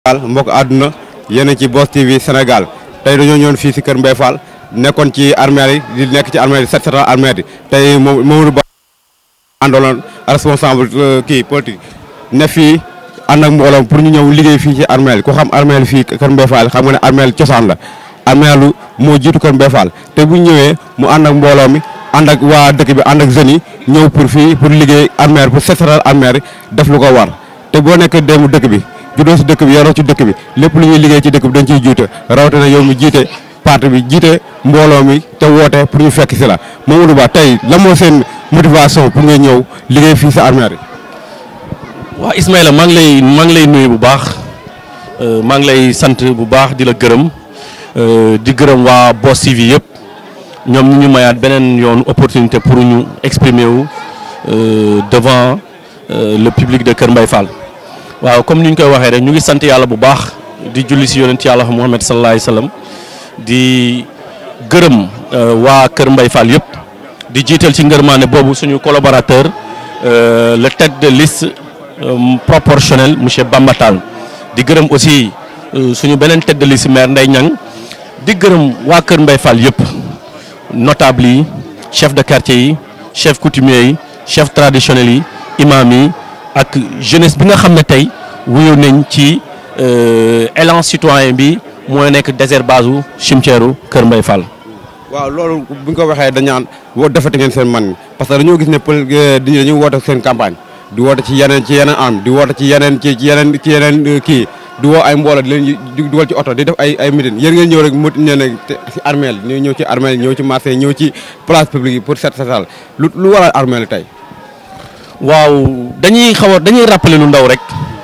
Sénégal mbokk àdduna yéen a ci Boss TV Sénégal tey dañoo ñëwoon fii si kër Mbaye Fall nekkoon ci armée yi di nekk ci armée yi set setal armée yi tey moom Mamadou Ba àndaloon responsable kii politique ne fii ànd ak mbooloom pour ñu ñëw liggéey fii ci armée yi ku xam armée yi fii kër Mbaye Fall xam nga ne armée yi cosaan la armée lu moo jiitu kër Mbaye Fall te bu ñu ñëwee mu ànd ak mbooloo mi ànd ak waa dëkk bi ànd ak jeunes yi ñëw pour fii pour liggéey armée pour set setal armée yi def lu ko war te boo nekkee démb dëkk bi juddoo si dëkk bi yaroo ci dëkk bi lépp lu ñuy liggéey ci dëkk bi dañ ciy juute rawatina yow mi jiite parti bi jiite mbooloo mi te woote pour ñu fekk si la Mamadou Ba tey la moo seen motivation pour nga ñëw liggéey fii sa armée yi. waaw Ismaïla maa ngi lay maa ngi lay nuyu bu baax maa ngi lay sant bu baax di la gërëm di gërëm waa Boss TV yëpp ñoom ñu ñu mayaat beneen yoon opportunité pour ñu exprimer wu devant le public de Kër Mbaye Fall. waaw comme ni ñu koy waxee rek ñu ngi sant yàlla bu baax di julli si yonent yàlla Muhammad sallallahu alayhi wa sallam di gërëm waa Kër Mbaye Fall yëpp di jiital ci ngërmaane boobu suñu collaborateur le tête de liste proportionnel monsieur Bamba Tall di gërëm aussi suñu beneen tête de liste maire Ndeye Niang di gërëm waa Kër Mbaye Fall yëpp notable yi chef de quartier yi chef coutumier yi chef traditionnel yi imam yi ak jeunesse bi nga xam ne tey wuyu nañ ci élan citoyen bi mooy nekk désherbage u cimetière u Kër Mbaye Fall. waaw loolu bu ñu ko waxee dañ naan woo defati ngeen seen man parce que dañoo gis ne pël di dañuy woote seen campagne di woote ci yeneen ci yeneen am di woote ci yeneen ci ci yeneen ci yeneen kii di woo ay mbooloo di leen di dugal ci oto di def ay ay meeting yéen ngeen ñëw rek mot ne ne ci armée ñëw ñëw ci armée ñëw ci marché ñëw ci place publique yi pour set setal lu lu waral armée tey. waaw dañuy xaw a dañuy rappeler lu ndaw rek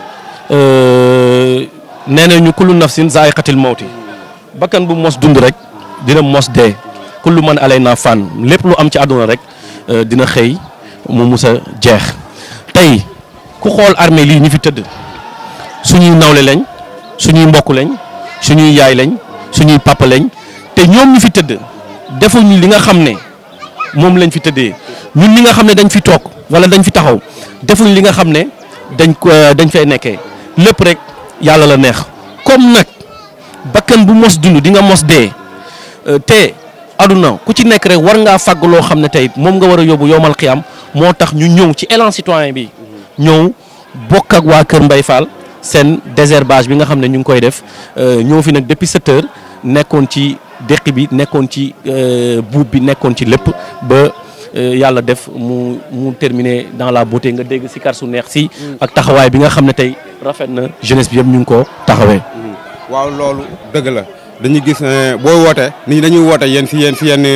nee nañu kullu nafsin zaa'iqatil mawti bakkan bu mos dund rek dina mos dee kullu man alayna fan lépp lu am ci àdduna rek dina xëy mu mus a jeex tey ku xool armée lii ñi fi tëdd suñuy nawle lañ suñuy mbokk lañ suñuy yaay lañ suñuy papa lañ te ñoom ñu fi tëdd defuñu li nga xam ne moom lañ fi tëddee ñun li nga xam ne dañ fi toog wala dañ fi taxaw defuñ li nga xam ne dañ ko dañ fay nekkee lépp rek yàlla la neex comme nag bakkan bu mos dund di nga mos dee te aduna ku ci nekk rek war ngaa fàgg loo xam ne tey moom nga war a yóbbu yowmal xiyam moo tax ñu ñëw ci élan citoyen bi ñëw bokk ak waa Kër Mbaye Fall seen désherbage bi nga xam ne ñu ngi koy def ñëw fi nag depuis sept heures nekkoon ci déqi bi nekkoon ci buub bi nekkoon ci lépp ba yàlla def mu mu terminé dans la beauté nga dégg si kar su neex si ak taxawaay bi nga xam ne tey rafet na jeunesse bi yëpp ñu ngi ko taxawee. waaw loolu dëgg la dañuy gis booy woote nit ñi dañuy woote yéen si yéen si yenn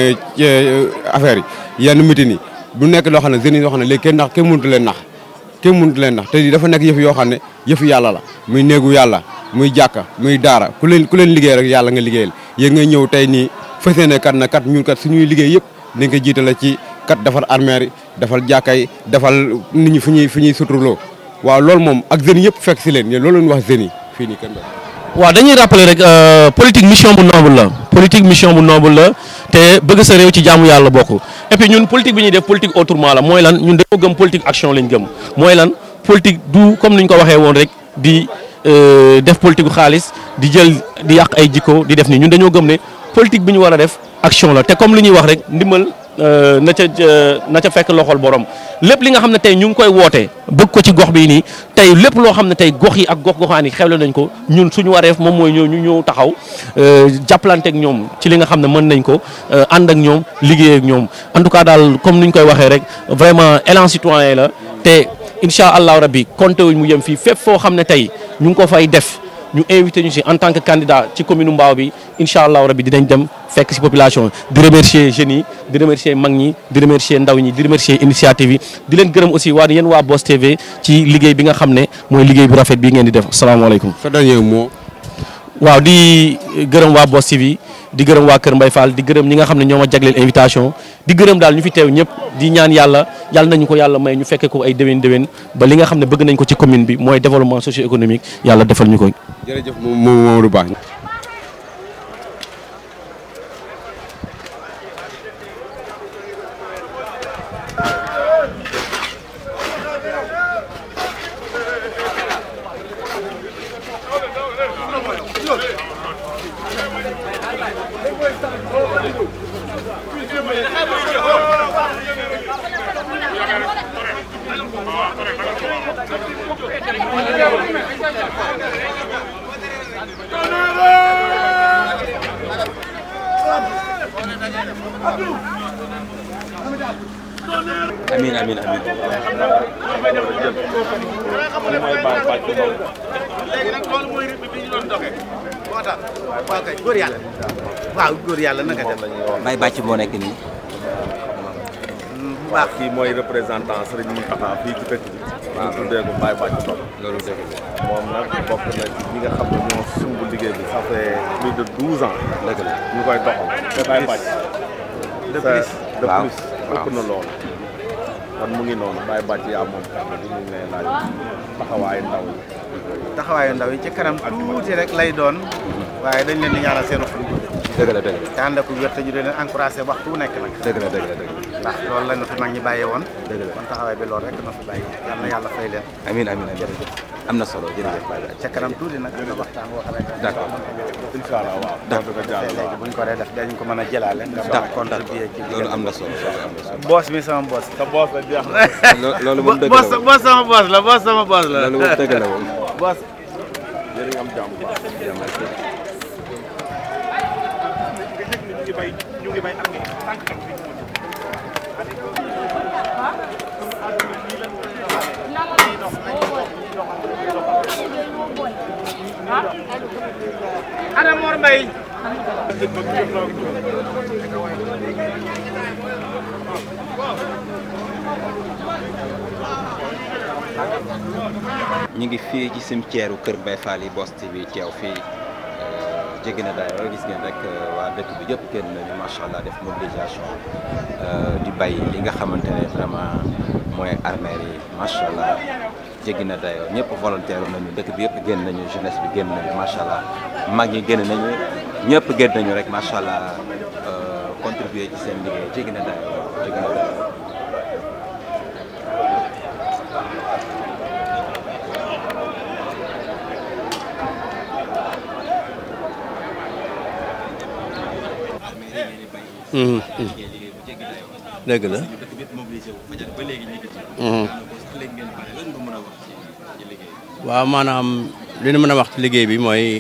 affaires yi yenn mitin yi bu nekk loo xam ne jeunes yi yoo xam ne léegi kenn nax kenn mënut leen nax kenn mënut leen nax te dafa nekk yëf yoo xam ne yëfu yàlla la muy néegu yàlla muy jàkka muy daara ku leen ku leen liggéey rek yàlla nga liggéeyal yéen nga ñëw tey nii fas yéene kat na kat ñun kat suñuy liggéey yëpp dañ ko jiitale ci kat defar armeer yi defal jàkka yi defal nit ñi fu ñuy fu ñuy suturloo waaw loolu moom ak jeunes yëpp fekk si leen yéen loolu leen wax jeunes yi fii nii kenn waaw dañuy rappeler rek politique mission bu noble la politique mission bu noble la te bëgg sa réew ci jaamu yàlla bokk et puis ñun politique bi ñuy def politique autrement la mooy lan ñun dañoo gëm politique action lañ gëm mooy lan politique du comme ni ñu ko waxee woon rek di def politique xaalis di jël di yàq ay jikko di def nii ñun dañoo gëm ne politique bi ñu war a def action la te comme li ñuy wax rek ndimbal na ca na ca fekk loxol borom lépp li nga xam ne tey ñu ngi koy woote bëgg ko ci gox bi nii tey lépp loo xam ne tey gox yi ak gox goxaan yi xewle nañ ko ñun suñu wareef moom mooy ñëw ñu ñëw taxaw jàppalante ak ñoom ci li nga xam ne mën nañ ko ànd ak ñoom liggéey ak ñoom en tout cas daal comme ni ñu koy waxee rek vraiment élan citoyen la te incha allahu rabbi compté wuñ mu yem fii fépp foo xam ne tey ñu ngi ko fay def ñu invité ñu si en tant que candidat ci commune Mbao bi incha allahu rabbi dinañ dem fekk si population di remercier jeunes yi di remercier mag ñi di remercier ndaw ñi di remercier initiative yi di leen gërëm aussi waa yéen waa Boss TV ci liggéey bi nga xam ne mooy liggéey bu rafet bii ngeen di def asalaamaaleykum. sa dernier mot. waaw di gërëm waa Boss TV di gërëm waa Kër Mbaye Fall di gërëm ñi nga xam ne ñoo ma jagleel invitation di gërëm daal ñu fi teew ñëpp di ñaan yàlla yàlla nañu ko yàlla may ñu fekke ko ay déwén déwén ba li nga xam ne bëgg nañ ko ci commune bi mooy développement socio-économique yàlla defal ñu ko. jërëjëf moom Mamadou Ba. amiin amiin amiin léegi nag loolu mooy rythme bi ñu doon doxee moo tax waaw kay góor yàlla waaw góor yàlla na nga def Baye Bàcc moo nekk nii bu baax kii mooy représentant Serigne Mountakha fii ci dëkk bi. waaw tuddee ko Baye Bàcc Top. loolu dëgg la moom nag bokk na ci ñi nga xam ne ñoo sumb liggéey bi ça fait plus de douze ans. dëgg la ñu koy doxal. te Baye Bàcc. de plus de waaw plus ëpp na loolu. kon mu ngi noonu Baye Bàcc yaa moom kàddu gi ñu ngi lay laaj taxawaayu ndaw yi. taxawaayu ndaw yi ci kanam tuuti rek lay doon waaye dañ leen di ñaanal seen xol gudd dëgg la dëgg te ànd ak wér te ñu leen encouragé waxtu wu nekk nag la dëgg la dëgg la dëgg ndax loolu lañ na fi mag ñi bàyyee woon Dëgg la. kon taxawaay bi loolu rek na fi bàyyi yal na yàlla fay leen la amiin amiin amiin am na solo jërëjëf Baye Bàcc ca kanam tuuti nag dina waxtaan boo xamante ne D'accord. incha allah waaw. D'accord. loolu dina jàll léegi waaw. buñ ko dee def dañ ko mën a jëlaale nga mën a d'accord contribuer ci loolu am na solo loolu am na solo boos mi sama boos sa boos la jeex na. Lo- loolu moom dëgg la boos moom boos sama boos la boos sama boos la loolu moom dëgg la moom boos yéen a ngi am jàmm bu baax. ana Mor Mbaye ñu ngi fii ci cimetière u Kër Baye Fall yi Boss TV teew fii jéggi na dayoo gis ngeen rek waa dëkk bi yëpp génn nañu macha allah def mobilisation di bay li nga xamante ne vraiment mooy armère yi macha allah jéggi na dayoo ñëpp volontaire nañu dëkk bi yëpp génn nañu jeunesse bi génn nañu macha allah mag ñi génn nañu ñëpp génn nañu rek macha allah contribuer ci seen liggéey jéggi na dayoo jéggi na dayoo. dëgg la waaw maanaam li ñu mën a wax ci liggéey bi mooy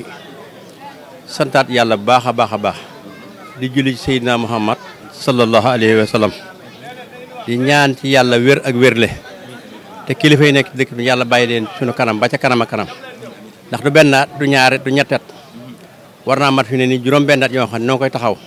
santaat yàlla bu baax a baax a baax di julli ci Seydina Muhammad sallallahu alayhi wa sallam di ñaan ci yàlla wér ak wérle te kilifa yi nekk ci dëkk bi yàlla bàyyi leen sunu kanam ba ca kanam a kanam ndax du benn at du ñaari du ñettet war naa mat fi ne ni juróom benn at yoo xam ne noo koy taxaw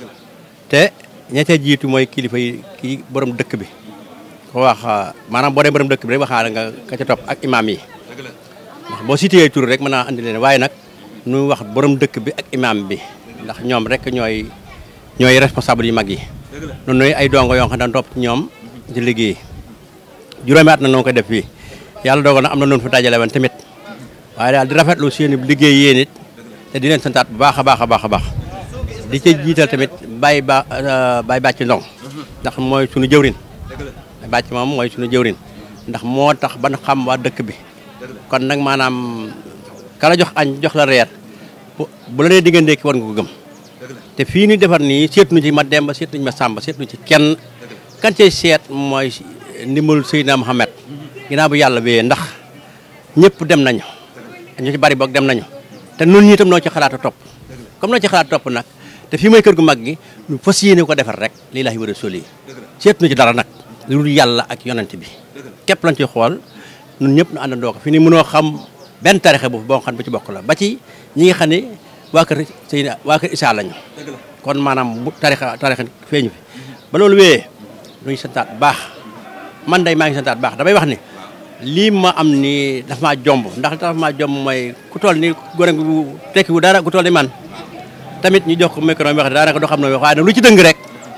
te ña ca jiitu mooy kilifa yi kii borom dëkk bi ko wax maanaam boo dee borom dëkk bi rek waxaale nga ka ca topp ak imaam yi ndax boo cité tur rek mën naa andi leen waaye nag nu wax borom dëkk bi ak imaam bi ndax ñoom rek ñooy ñooy responsable yu mag yi noonu nooy ay dongo yoo xam ne dañ topp ci ñoom ci liggéey juróomi at na noo koy def fii yàlla dogal na am na noonu fi dajale woon tamit waaye daal di rafetlu seen liggéey yéen it te di leen santaat bu baax a baax a baax a baax di ca jiital tamit bàyyi ba bàyyi bàcc ndong ndax mooy sunu jëwrin bàcc moom mooy sunu jëwrin ndax moo tax ban xam waa dëkk bi kon nag maanaam kala jox añ jox la reer bu bu la nee digga ndékki war nga ko gëm te fii ni defar nii seetuñu ci ma demba seetuñu ma sàmba seetuñu ci kenn kan cay seet mooy ndimbalu Seydina Mohamed ginnaaw bu yàlla bee ndax ñëpp dem nañu ñu ci bari boog dem nañu te nun ñi itam noo ci xalaat a topp comme noo ci xalaat topp nag te fii mooy kër gu mag gi ñu fas yéene ko defar rek lii laahi wa rasuuli seetuñu ci dara nag lu dul yàlla ak yonent bi képp lañ ci xool ñun ñëpp nu àndandoo ko fi ni mënoo xam benn tarixe bu boo xam bu ci bokk la ba ci ñi nga xam ne waa kër Seydina waa kër Isaa lañu kon maanaam bu tarixa tarixe feeñu fi ba loolu wéyee luñu santaat bu baax man day maa ngi santaat bu baax damay wax ni lii ma am ni dafa maa jomb ndax dafa maa jomb mooy ku toll ni gone gu tekki wu dara ku toll ni man tamit ñu jox ko micro bi wax daanaka doo xam ne wax waaye nag lu ci dëng rek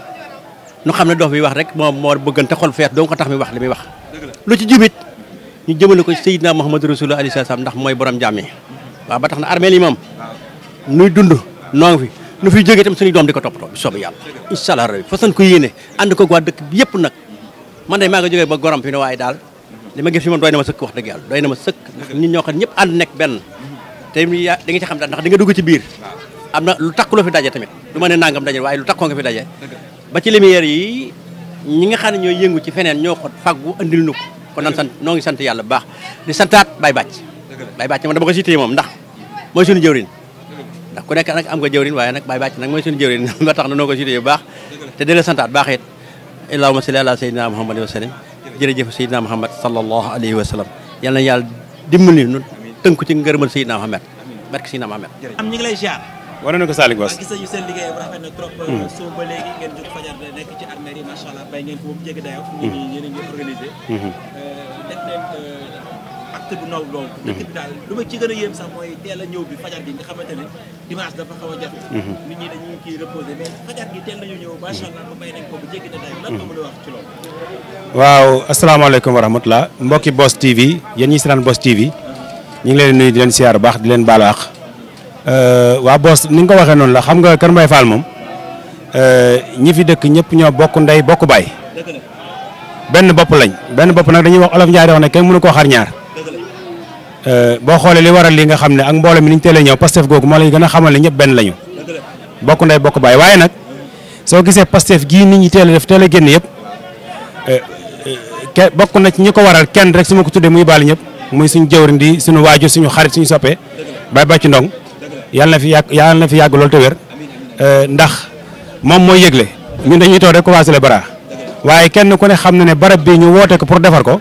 nu xam ne dox bi wax rek moom moo bëggan te xol feet doo ko tax mi wax li muy wax lu ci jubit ñu jëmale ko Seydina Muhammadu Rasulullah alayhi salaam ndax mooy borom jàmm yi waaw ba tax na armée yi moom nuy dund noo ngi fi nu fiy jógee tam suñu doom di ko toppatoo bi soobee yàlla incha allah rabbi façon ko yéene ànd ko waa dëkk bi yëpp nag man de maa nga jógee ba gorom fi ne waaye daal li ma gis fi moom doy na ma sëkk wax dëgg yàlla doy na ma sëkk ndax nit ñoo xam ne ñëpp ànd nekk benn te ya da nga ci xam daal ndax di nga dugg ci biir am na lu takk loo fi daje tamit du ma ne nangam daje waaye lu takkoo nga fi daje ba ci lumière yi ñi nga xam ne ñooy yëngu ci feneen ñoo ko faggu andil nu ko kon nan sant noo ngi sant yàlla bu baax di santaat Baye Bàcc Baye Bàcc man dama ko cité moom ndax mooy suñu jëwrin ndax ku nekk nag am nga jëwrin waaye nag Baye Bàcc nag mooy suñu jëwrin ba tax na noo ko cité bu baax te di la santaat baax it allahumma salli ala sayyidina muhammad wa sallam jërëjëf sayyidina muhammad sallallahu alayhi wa sallam yal na yàlla dimbali nu tënku ci ngërëmal sayyidina muhammad barke sayyidina muhammad am ñu ngi lay ziar wane na ko Salick Bass gis nañu seen liggéey bu rafet na trop soo ba léegi ngeen jóg fajar de nekk ci armée yi macha allah bay ngeen ko bu jéggi dayo ñu ngi yéen a ngi organisé def leen acte bu naw loolu dëkk bi daal lu ma ci gën a yéem sax mooy teel a ñëw bi fajar gi nga xamante ne dimanche dafa xaw a jafe nit ñi dañuy kii reposé mais fajar gi teel nañu ñëw macha allah ba bay nañ ko bu jéggi dayo lan nga mën a wax ci loolu waaw asalaamaaleykum wa rahmatulah mbokki Boss TV yéen ñi seetaan Boss TV ñu ngi leen di nuyu di leen siyaar bu baax di leen baal àq waa Boss ni nga ko waxee noonu la xam nga Kër Mbaye Fall moom ñi fi dëkk ñëpp ñoo bokk ndey bokk baay benn bopp lañ benn bopp nag dañuy wax olof Njaay di wax ne kenn mënu koo xar ñaar boo xoolee li waral li nga xam ne ak mbooloo mi ni ñu teelee ñëw Pastef googu moo lay gën a xamal ne ñëpp benn lañu bokk ndey bokk baay waaye nag soo gisee Pastef gii nit ñi teel a def teel a génn yëpp ke bokk na ci ñi ko waral kenn rek su ma ko tuddee muy baal ñëpp muy suñu jëwriñ di suñu waajur suñu xarit suñu soppee bay bàcc ndong yàlla na fi yàgg yàlla na fi yàgg loolu te wér ndax moom mooy yëgle ñun dañuy toog rek commencé le bara waaye kenn ku ne xam na ne barab bi ñu woote ko pour defar ko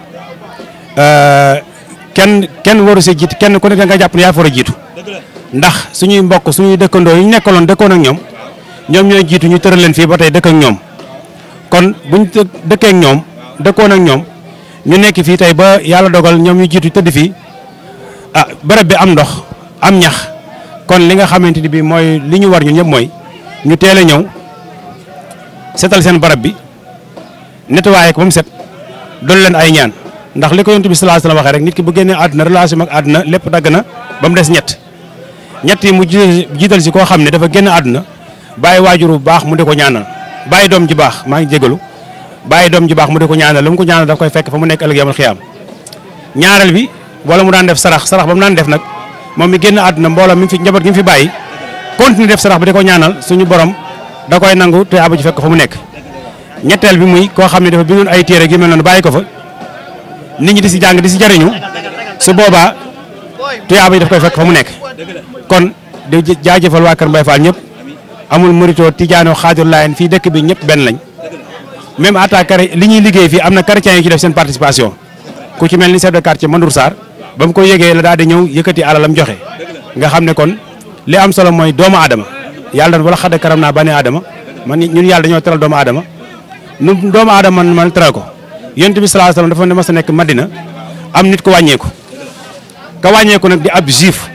kenn kenn waru si jiit kenn ku ne da nga jàpp ne yaa fa war a jiitu ndax suñuy mbokk suñuy dëkkandoo yi ñu nekkaloon dëkkoon ak ñoom ñoom ñooy jiitu ñu tëral leen fii ba tey dëkk ak ñoom kon buñ dëkkee ak ñoom dëkkoon ak ñoom ñu nekk fii tey ba yàlla dogal ñoom ñu jiitu tëdd fii ah barab bi am ndox am ñax kon li nga xamante ni bii mooy li ñu war ñun ñëpp mooy ñu teel a ñëw setal seen barab bi nettoyé ko ba mu set doon leen ay ñaan ndax li ko yonent bi sallallahu alayhi wasallam waxee rek nit ki bu génnee àdduna relation ak àdduna lépp dagg na ba mu des ñett ñett yi mu jiital si koo xam ne dafa génn àdduna bàyyi waajur bu baax mu di ko ñaanal bàyyi doom ji baax maa ngi jégalu bàyyi doom ji baax mu di ko ñaanal lu mu ko ñaanal daf koy fekk fa mu nekk ëllëg yamal xiyaam ñaareel bi wala mu daan def sarax sarax ba mu daan def nag moom mi génn àdduna mbooloo mi fi njaboot gi mu fi bàyyi continuer def sarax bi di ko ñaanal suñu borom da koy nangu te abu ji fekk fa mu nekk ñetteel bi muy koo xam ne dafa bindoon ay téere gi mel noonu bàyyi ko fa nit ñi di si jàng di si jariñu su boobaa tuyaaba yi daf koy fekk fa mu nekk kon di jaajëfal waa Kër Mbaye Fall ñëpp amul mérito tijaano xaadir laayeen fii dëkk bi ñëpp benn lañ même attaque li ñuy liggéey fii am na chrétiens yi ci def seen participation ku ci mel ni chef de quartier Mandour Sarr ba mu ko yëgee la daal di ñëw yëkkati alalam joxe nga xam ne kon li am solo mooy doomu aadama yàlla wala xadda karam naa bani aadama man ñun yàlla dañoo teral doomu aadama nu doomu aadama man man teral ko yonent bi sallallahu alayhi wasallam dafa ne mas a nekk Madina am nit ko wàññeeku ka wàññeeku nag di ab juif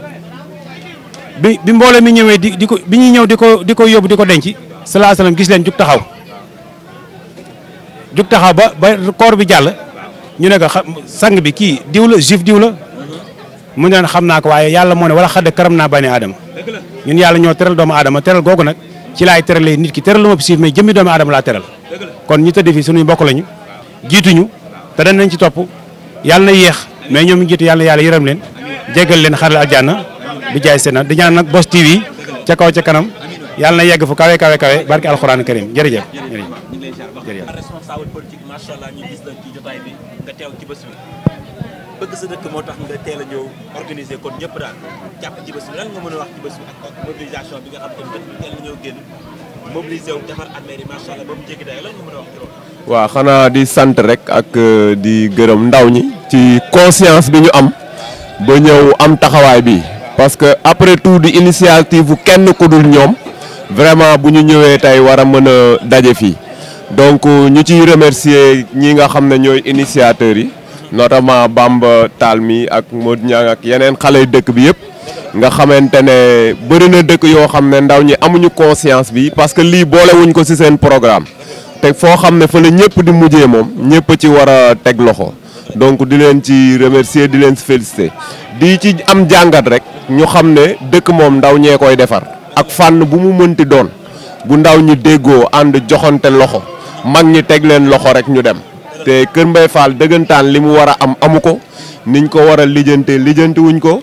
bi bi mbooloo mi ñëwee di di ko bi ñuy ñëw di ko di ko yóbbu di ko denc sallallahu alayhi wasallam gis leen jug taxaw jug taxaw ba ba koor bi jàll ñu ne ko sang bi kii diw la juif diw la mu ne xam naa ko waaye yàlla moo ne wala xadda karam naa bani aadama ñun yàlla ñoo teral doomu aadama teral googu nag ci laay teralee nit ki teral lu ma juif mais jëmmi doomu aadama laa teral kon ñu tëdd fii suñuy mbokk lañu jiituñu te dañ nañ ci topp yàlla na yéex mais ñoom ñu jiitu yàlla yàlla yërëm leen jéggal leen xaral aljanna bi jaay seen di ñaan nag Boss TV ca kaw ca kanam yàlla na yegg fu kawe kawe kawe barke alxuraan karim jërëjëf jërëjëf responsable politique macha allah ñu gis la ci jotaay bi nga teew ci bés bi bëgg sa dëkk moo tax nga teel a ñëw organiser kon ñëpp daal jàpp ci bés bi lan nga mën a wax ci bés bi ak mobilisation bi nga xam te ne dëkk bi teel a ñëw génn mobilisé wu defar armée yi macha allah ba mu jéggi day lan nga mën a wax ci loolu waaw xanaa di sant rek ak di gërëm ndaw ñi ci conscience bi ñu am ba ñëw am taxawaay bi parce que après tout di initiative bu kenn ku dul ñoom vraiment bu ñu ñëwee tey war a mën a daje fii donc ñu ciy remercier ñi nga xam ne ñooy initiateurs yi notamment Bamba Tall mi ak Modou Niang ak yeneen xale yu dëkk bi yëpp nga xamante ne bëri na dëkk yoo xam ne ndaw ñi amuñu conscience bi parce que lii boolewuñ ko ci seen programme te foo xam ne fa la ñëpp di mujjee moom ñëpp ci war a teg loxo donc di leen ci remercier di leen ci féliciter di ci am jàngat rek ñu xam ne dëkk moom ndaw ñee koy defar ak fànn bu mu mënti doon bu ndaw ñi déggoo ànd joxante loxo mag ñi teg leen loxo rek ñu dem te Kër Mbaye Fall dëggantaan li mu war a am amu ko niñ ko war a lijjante lijjanti wuñ ko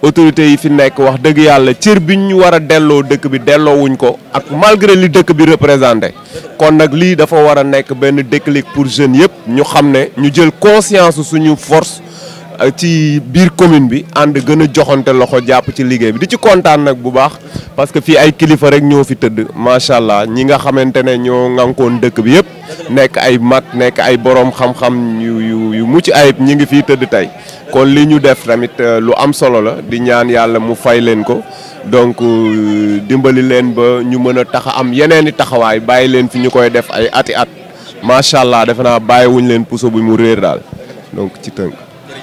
autorités yi fi nekk wax dëgg yàlla cër bi ñu war a delloo dëkk bi delloowuñ ko ak malgré li dëkk bi représenté kon nag lii dafa war a nekk benn déclic pour jeunes yëpp ñu xam ne ñu jël conscience suñu force ci biir commune bi ànd gën a joxante loxo jàpp ci liggéey bi di ci kontaan nag bu baax parce que fii ay kilifa rek ñoo fi tëdd macha allah ñi nga xamante ne ñoo ŋànkoon dëkk bi yëpp nekk ay mag nekk ay borom xam-xam yu yu yu mucc ayib ñi ngi fii tëdd tey kon li ñu def tamit lu am solo la di ñaan yàlla mu fay leen ko donc dimbali leen ba ñu mën a tax am yeneen i taxawaay bàyyi leen fi ñu koy def ay ati at macha allah defe naa bàyyiwuñ leen puso bu mu réer daal donc ci tënk.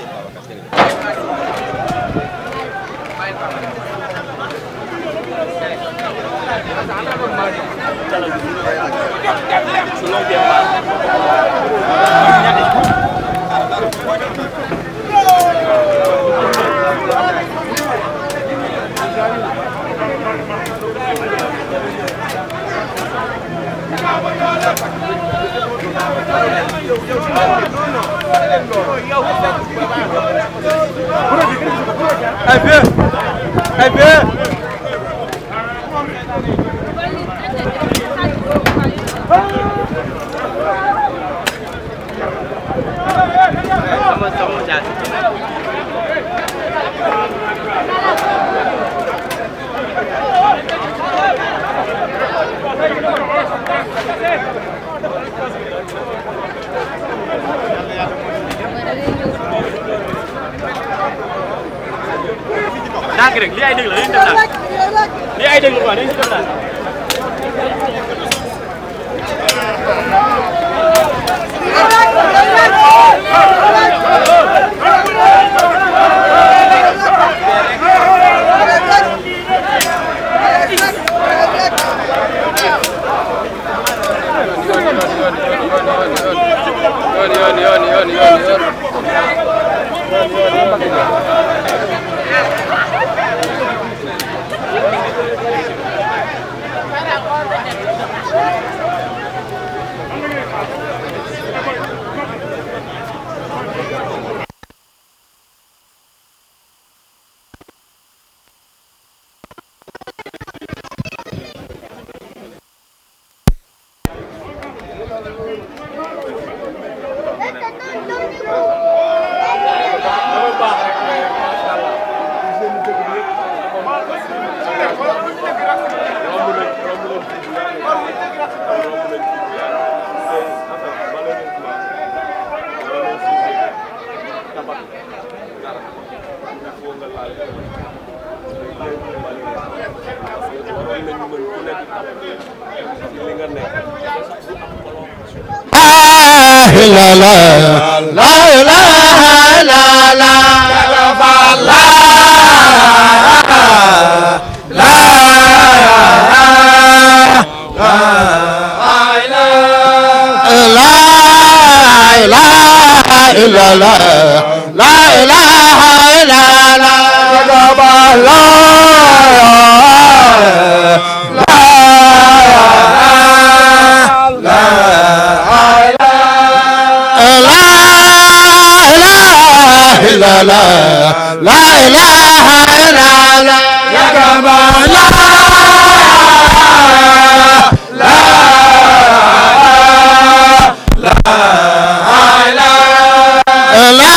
ndànk rek lii ay dégg la dañuy def ndànk lii ay dégg la quoi dañuy def ndànk la la la ilaha la la la la la ilaha illa la la ilaha illa la la la la la ilaha illa la ya kama la la la la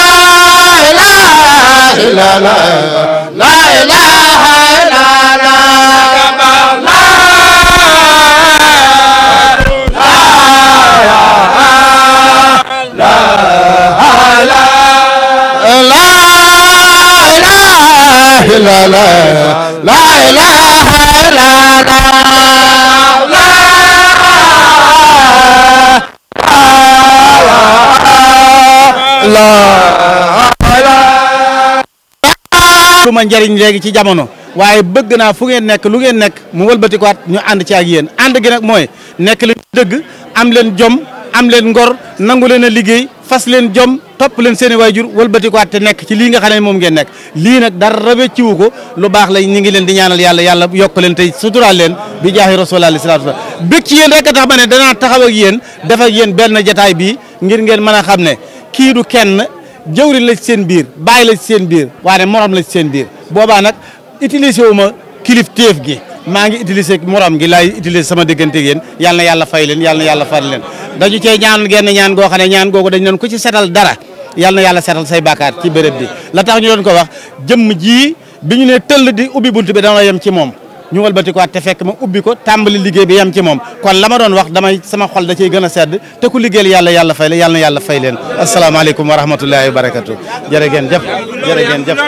ilaha illa la la ilaha illa la ya kama la la la la ilaha illa la lu ma njëriñ léegi ci jamono waaye bëgg naa fu ngeen nekk lu ngeen nekk mu wëlbatikuwaat ñu ànd ci ak yéen ànd gi nag mooy nekk leen dëgg am leen jom am leen ngor nangu leen a liggéey fas leen jom topp leen seen i waajur wëlbatikuwaat te nekk ci lii nga xam ne moom ngeen nekk lii nag dara wecciwu ko lu baax la ñu ngi leen di ñaanal yàlla yàlla yokk leen tey suturaal leen bi jaahi rasulullah alayhi salaatu wa salaam bëgg ci yéen rek a tax ma ne danaa taxaw ak yéen def ak yéen benn jataay bii ngir ngeen mën a xam ne kii du kenn jëwri la ci seen biir bàyyi la ci seen biir waaye morom la ci seen biir boobaa nag utiliser wu ma kilif téef gi maa ngi utiliser morom gi laay utiliser sama diggante ak yéen yal na yàlla fay leen yal na yàlla fay leen dañu cee ñaan genn ñaan goo xam ne ñaan googu dañ doon ku ci setal dara yal na yàlla setal say bàkkaar ci béréb bi la tax ñu doon ko wax jëmm ji bi ñu ne tëll di ubbi bunt bi dana yem ci moom ñu walbati ko te fekk ma ubbi ko tàmbali liggéey bi yem ci moom kon la ma doon wax damay sama xol da ciy gën a sedd te ku liggéeyal yàlla yàlla fay la yàlla na yàlla fay leen asalaamaaleykum wa rahmatullahi wa barakatu jërë ngeen jëf jërë ngeen jëf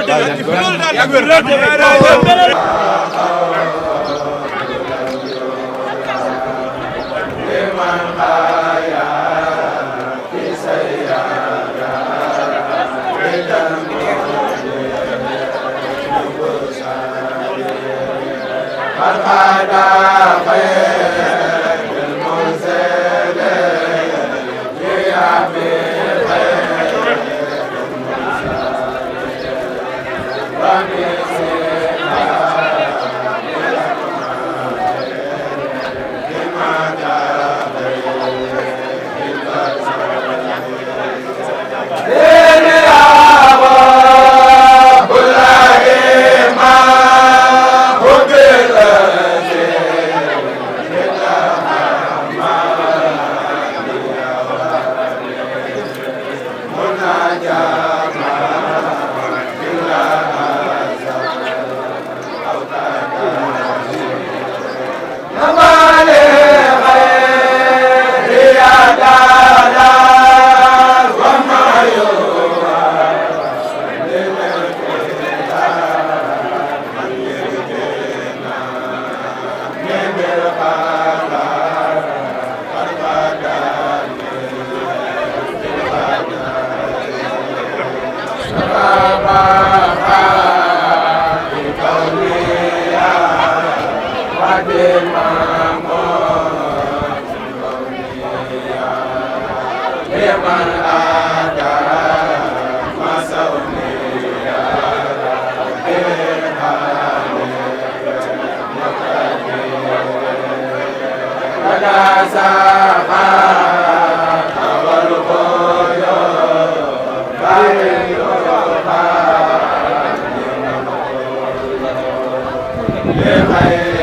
Amen.